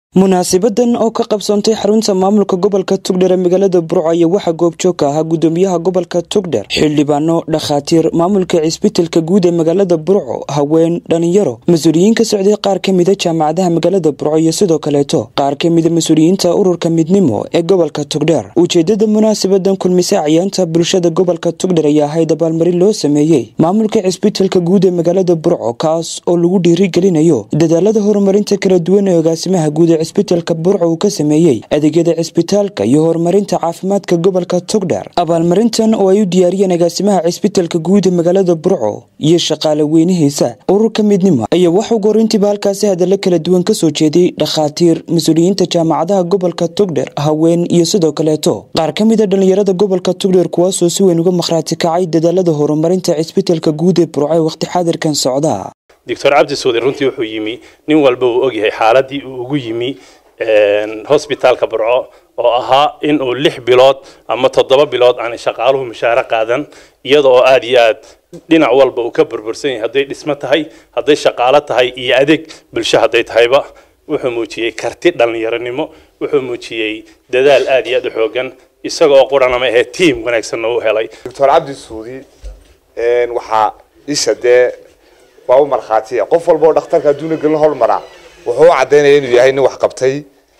munaasibadan oo ka qabsoontay xarunta maamulka gobolka tugdher ee magaalada burco ayaa waxaa goobjoog ka ahaa gudoomiyaha gobolka tugdher xildhibaano dhakhaatiir maamulka cisbitalka guud ee magaalada burco haween dhalinyaro mas-uuliyiin ka socday qaar ka mida jaamacadaha magaalada burco iyo sidoo kaleeto qaar ka mida mas-uuliyiinta ururka midnimo ee gobolka tugdher ujeedada munaasabadan kulmise cayaanta bulshada gobolka tugdher ayaa ahayd abaalmarin loo sameeyey maamulka cisbitalka guud ee magaalada burco kaas oo lagu dhiirigelinayo dadaalada horumarinta kala duwan ee agaasimaha guud ee cisbitalka burco uu ka sameeyey adeegyada cisbitaalka iyo horumarinta caafimaadka gobolka togdher abaalmarintan oo ay u diyaariyeen agaasimaha cisbitalka guud ee magaalada burco iyo shaqaale weynihiisa ururka midnimo ayaa waxuu gorintiiba halkaasi hadalla kala duwan kasoo jeeday dhakhaatiir mas-uuliyiinta jaamacadaha gobolka togdher haween iyo sidoo kaleeto qaar ka mida dhallinyarada gobolka togdher kuwaasoo si weyn uga makhraati kacay dadaalada horumarinta cisbitalka guud ee burco ee waqti xaadirkan socda doctor cabdi suudi runtii wuxuu yimi nin walba uu ogyahay xaaladii uu ugu yimi hosbitaalka burco oo ahaa in uu lix bilood ama toddoba bilood aan shaqaaluhu mushaare qaadan iyada oo aada iyo aad dhinac walba uu ka burbursan yahay hadday dhismo tahay hadday shaqaalo tahay iyo adeeg bulsho hadday tahayba wuxuu muujiyey karti dhallinyaronimo wuxuu muujiyey dadaal aada iyo aad u xoogan isagoo quranama ahee tiam wanaagsanna u helay doctor cabdi suudi waxaa isha dee waa u markhaatiya qof walba oo dhakhtarka adduuna gelin hormaraa wuxuu u cadaynaya inuu yahay nin wax qabtay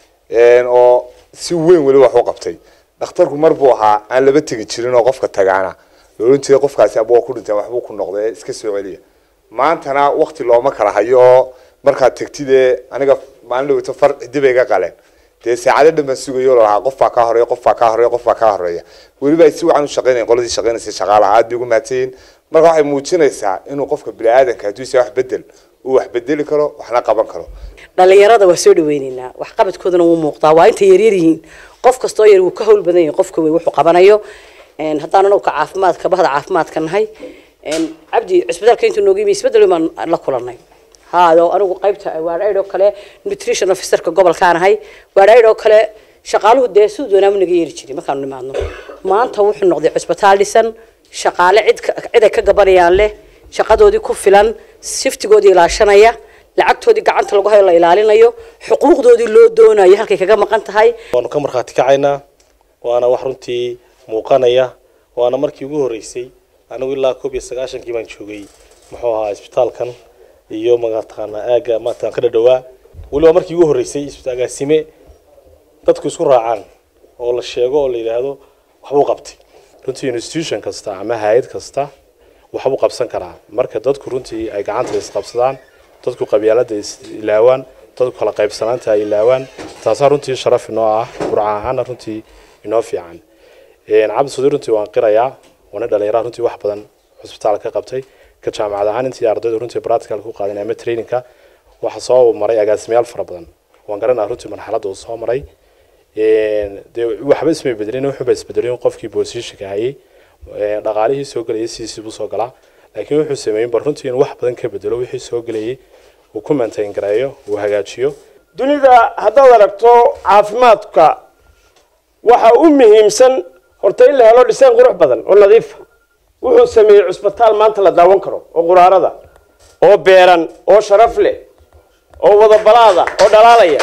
oo si weyn weli wax u qabtay dhakhtarku mar buu ahaa aan laba tegi jirin oo qofka tagaana loolan jiray qofkaasi abua ku dhinteen waxbuu ku noqday iska soo celiya maantana wakti looma kala hayo oo markaad tegtidee aniga maalin dhaweyto far cidibay ga qaleen dee saacado dhan baan sugayo lahaa qof baa kaa horeeya qof baa kaa horeeya qof baa kaa horeeya weliba ay si wacan u shaqeynayan qoladii shaqeynaysa shaqaalaha aad bay ugu mahadsanyihin marka waxay muujinaysaa inuu qofka bini-aadanka hadduu isa wax bedel uu wax bedeli karo waxna qaban karo dhalinyarada waa soo dhaweyneynaa waxqabadkoodana wuu muuqdaa waa intay yaryar yihiin qof kastoo yar wuu ka hawl badan yahay qofka wey wuxuu qabanayo haddaan anagu ka caafimaadka bahda caafimaadka nahay cabdi cisbitaalka intuu nooga yimi isbedel baan la kulanay haado anigu qaybta waadhaydh oo kale nutrition officerka gobolkaan ahay waadhaydh oo kale shaqaaluhu dee siduu doonaamu naga yeeri jiray markaanu nimaadno maanta wuxuu noqday cisbitaal dhisan shaqaale cid cid ay ka gabanayaan leh shaqadoodii ku filan siftigoodii ilaashanaya lacagtoodii gacanta lagu hayo la ilaalinayo xuquuqdoodii loo doonayo halkay kaga maqan tahay waanu ka markhaati kacaynaa waana wax runtii muuqanaya waana markii ugu horreysay anigu ilaa koob iyo sagaashankii baan joogay muxuu ahaa isbitaalkan iyo mataqaanaa aaga maatan ka dhadhawaa weliba markii ugu horreysay agaasime dadku isku raacaan oo la sheego oo la yidhaahdo waxbuu qabtay runtii institution kasta ama hay-ad kasta waxbuu qabsan karaa marka dadku runtii ay gacanta isqabsadaan dadku qabyaalada is ilaawaan dadku kala qaybsanaanta ay ilaawaan taasaa runtii sharaf inoo ah burca ahaana runtii inoo fiican cabdi suudi runtii waan qirayaa waana dhalinyaraha runtii wax badan cusbitaalka ka qabtay ka jaamacad ahaan intii ardaydu runtii practical ku qaadan ama trainingka waxa soo maray agaasimayaal fara badan waan garanaa runtii marxaladda uu soo maray dee waxba ismay bedelin wuxuuba isbedelin qofkii positionka hayay dhaqaalihii soo gelayay sidiisii buu soo galaa laakiin wuxuu sameeyey bal runtii inuu wax badan ka bedelo wixii soo gelayay uu ku maintain gareeyo uu hagaajiyo dunida haddaad aragto caafimaadka waxa u muhiimsan horta in la helo dhiseen qurux badan oo nadiifa wuxuu sameeyey cusbitaal maanta la daawan karo oo quraarada oo beeran oo sharaf leh oo wadabalaada oo dhalaalaya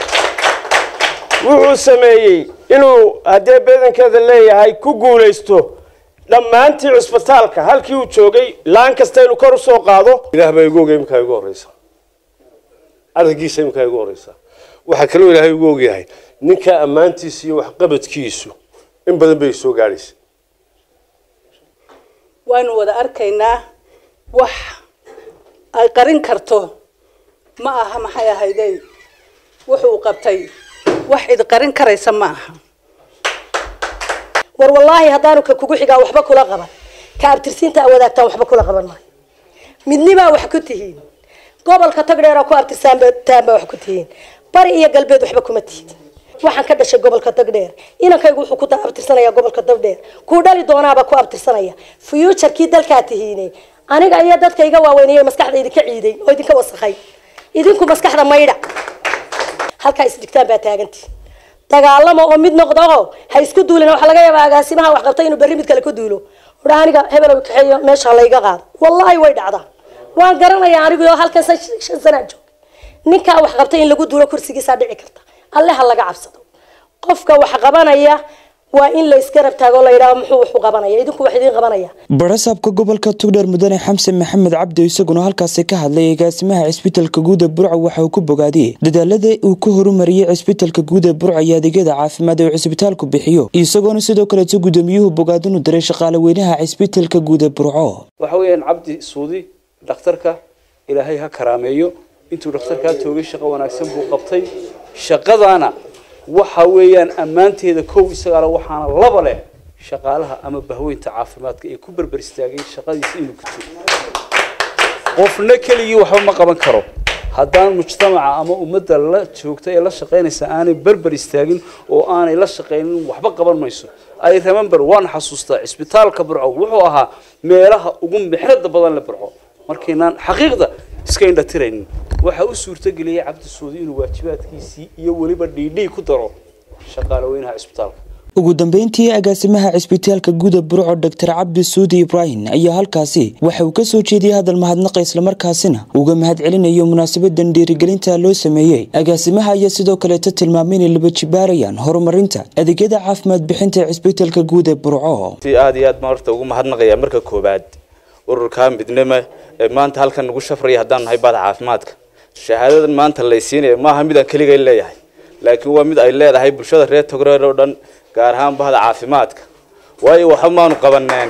wuxuu sameeyey inuu haddee beedankeeda leeyahay ku guulaysto dhammaantii cusbitaalka halkii uu joogay laan kasta inuu kor usoo qaado ilaah baa igu ogay imkaa igu horeysa arrinkiisa imkaa igu horeysa waxaa kaloo ilaahay igu ogyahay ninka ammaantiisa iyo waxqabadkiisu in badan bay soo gaadhaysa waanu wada arkaynaa wax ay qarin karto ma aha maxay ahaydey wuxuu qabtay wax cid qarin karaysa ma aha war wallaahi haddaanu ka kugu xigaa waxba kula qaban ka abtirsiinta a wadaagtaan waxba kula qaban maayo midnibaa wax ku tihiin gobolka tagdheera ku abtirsaantaan baa wax ku tihiin bari iyo galbeed waxba kuma tihid waxaan ka dhashay gobolka tagdheer inankaygu wuxuu ku abtirsanaya gobolka tagdheer kuu dhali doonaaba ku abtirsanaya fuuturkii dalkaa tihiine aniga iyo dadka iga waaweynaya maskaxda idinka ciiday oo idinka wasakhay idinku maskaxda maydha halkaa isdhigtaan baa taagantii dagaalamo oo mid noqdo oo ha isku duulin waxaa laga yaabaa agaasimaha wax qabtay inuu berri mid kale ku duulo udha aniga hebel kaxeeyo meesha layga qaado wallaahi way dhacdaa waan garanayaa anigu oo halkan shan sanaa joog ninkaa wax qabtay in lagu duulo kursigiisaa dhici karta alle ha laga cabsado qofka wax qabanaya waa in la iska rabtaago la yidhaho muxuu wax u qabanaya idinku wax idiin qabanaya barasaabka gobolka tugdheer mudane xamse maxamed cabdi isaguna halkaasi ka hadlay agaasimaha cisbitalka guud ee burco waxa uu ku bogaadiyey dadaalada uu ku horumariyey cisbitalka guud ee burco iyo adeegyada caafimaad ee uu cisbitaalku bixiyo isagoona sidoo kaleeto gudoomiyuhu bogaadinu diray shaqaale weynaha cisbitalka guud ee burco waxa weeyaan cabdi suudi dhakhtarka ilaahay ha karaameeyo intuu dhakhtarkaa toogay shaqo wanaagsan buu qabtay shaqadaana waxa weeyaan ammaanteeda kow isagaale waxaana laba leh shaqaalaha ama bahweynta caafimaadka ee ku berber istaagay shaqadiisa inuu guto qofna keligii waxba ma qaban karo haddaan mujtamaca ama ummadda la joogta ee la shaqaynaysa aanay berber istaagin oo aanay la shaqaynin waxba qaban mayso ay remember waan xasuustaa cisbitaalka burco wuxuu ahaa meelaha ugu mixrada badan le burco markaynaan xaqiiqda iska indhatiraynin waxaa u suurtageliyay cabdi suudi inuu waajibaadkiisii iyo weliba dhiidhii ku daro shaqaale weynaha cisbitaalka ugu dambeyntii agaasimaha cisbitaalka guuda burco doctor cabdi suudi ibraahim ayaa halkaasi waxa uu kasoo jeediyey hadal mahadnaqa islamarkaasina uga mahad celinayo munaasabadan dhiirigelinta loo sameeyey agaasimaha ayaa sidoo kaleeto tilmaamay inay laba jibaarayaan horumarinta adeegyada caafimaad bixinta ee cisbitaalka guud ee burco aad iyo aad baan horta ugu mahadnaqaya marka koobaad ururka midnimo ee maanta halkan nagu shafraya haddaan nahay baada caafimaadka shahaadadan maanta laysiinaya maaha mid aan keligay leeyahay laakiin waa mid ay leedahay bulshada reer togreer oo dhan gaar ahaan bahda caafimaadka waayo waxba maanu qabaneen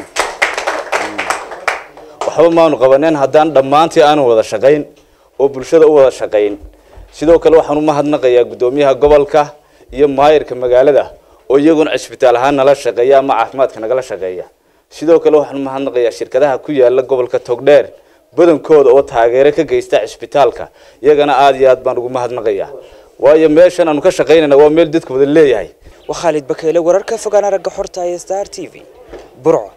waxba maanu qabaneen haddaan dhammaantii aanu wada shaqayn oo bulshada u wada shaqayn sidoo kale waxaan u mahadnaqayaa guddoomiyaha gobolka iyo maayirka magaalada oo iyaguna cisbitaal ahaan nala shaqeeya ama caafimaadka nagala shaqeeya sidoo kale waxaan u mahadnaqayaa shirkadaha ku yaala gobolka togdheer badankooda oo taageero ka geysta cisbitaalka iyagana aada iyo aad baan ugu mahadnaqayaa waayo meeshan aanu ka shaqaynayna waa meel dadku wada leeyahay waa khaalid bakeele wararka fogaan aragga xorta ee star t v burco